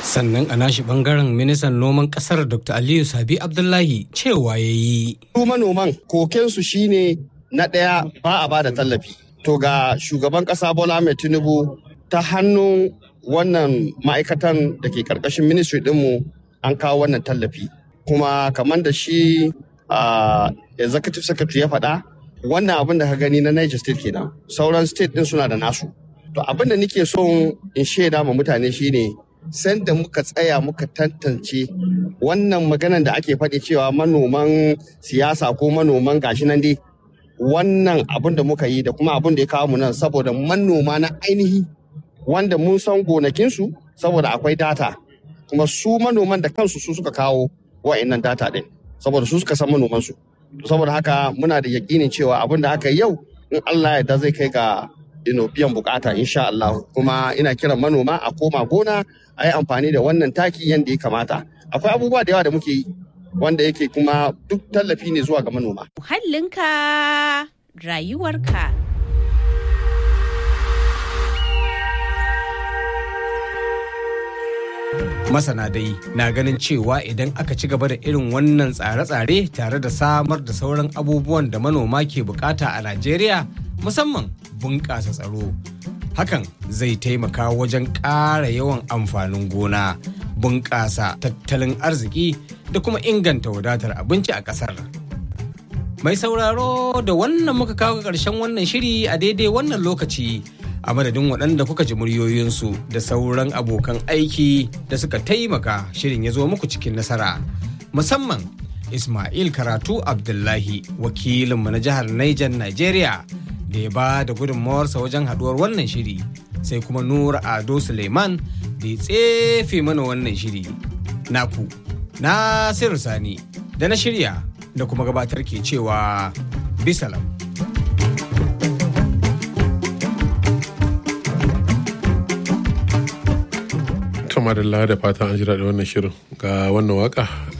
sannan a nashi bangaren ministan noman kasar dr aliyu sabi abdullahi cewa ya yi su manoman kokensu shine na ɗaya ba a bada tallafi to ga shugaban ƙasa bola mai tinubu ta hannun wannan ma'aikatan da ke ƙarƙashin ministry ɗinmu an kawo wannan tallafi kuma kamar da shi executive secretary ya faɗa wannan abin da ka gani na niger state kenan sauran state ɗin suna da nasu to abin da nake son in shaida ma mutane shine sanda muka tsaya muka tantance wannan maganan da ake faɗi cewa manoman siyasa ko manoman gashi nan dai wannan abin da muka yi da kuma abin da ya kawo mu nan saboda manoma na ainihi wanda mun san gonakinsu saboda akwai data kuma su manoman da kansu su suka kawo wa'annan data ɗin saboda su suka san manomansu saboda haka muna da yakinin cewa abin da aka yi yau in Allah ya zai kai ga ino biyan bukata insha Allah kuma ina kiran manoma a koma gona a yi amfani da wannan taki yadda ya kamata akwai abubuwa da yawa da muke yi wanda yake kuma duk tallafi ne zuwa ga manoma muhallinka rayuwarka masana dai na ganin cewa idan aka ci gaba da irin wannan tsare-tsare tare da samar da sauran abubuwan da manoma ke bukata a najeriya musamman bunƙasa tsaro hakan zai taimaka wajen ƙara yawan amfanin gona bunƙasa tattalin arziki da kuma inganta wadatar abinci a ƙasar mai sauraro da wannan muka kawo ƙarshen wannan shiri a daidai wannan lokaci a madadin waɗanda kuka ji muryoyinsu da sauran abokan aiki da suka taimaka shirin ya zo muku cikin nasara musamman ismail karatu abdullahi wakilinmu na jihar niger nigeria da ya ba da gudunmawarsa wajen haduwar wannan shiri sai kuma nura ado suleiman da ya tsefe mana wannan shiri naku na sani da na shirya da kuma gabatar ke cewa bisalam madalla da fatan an jira da wannan shirin ga wannan waka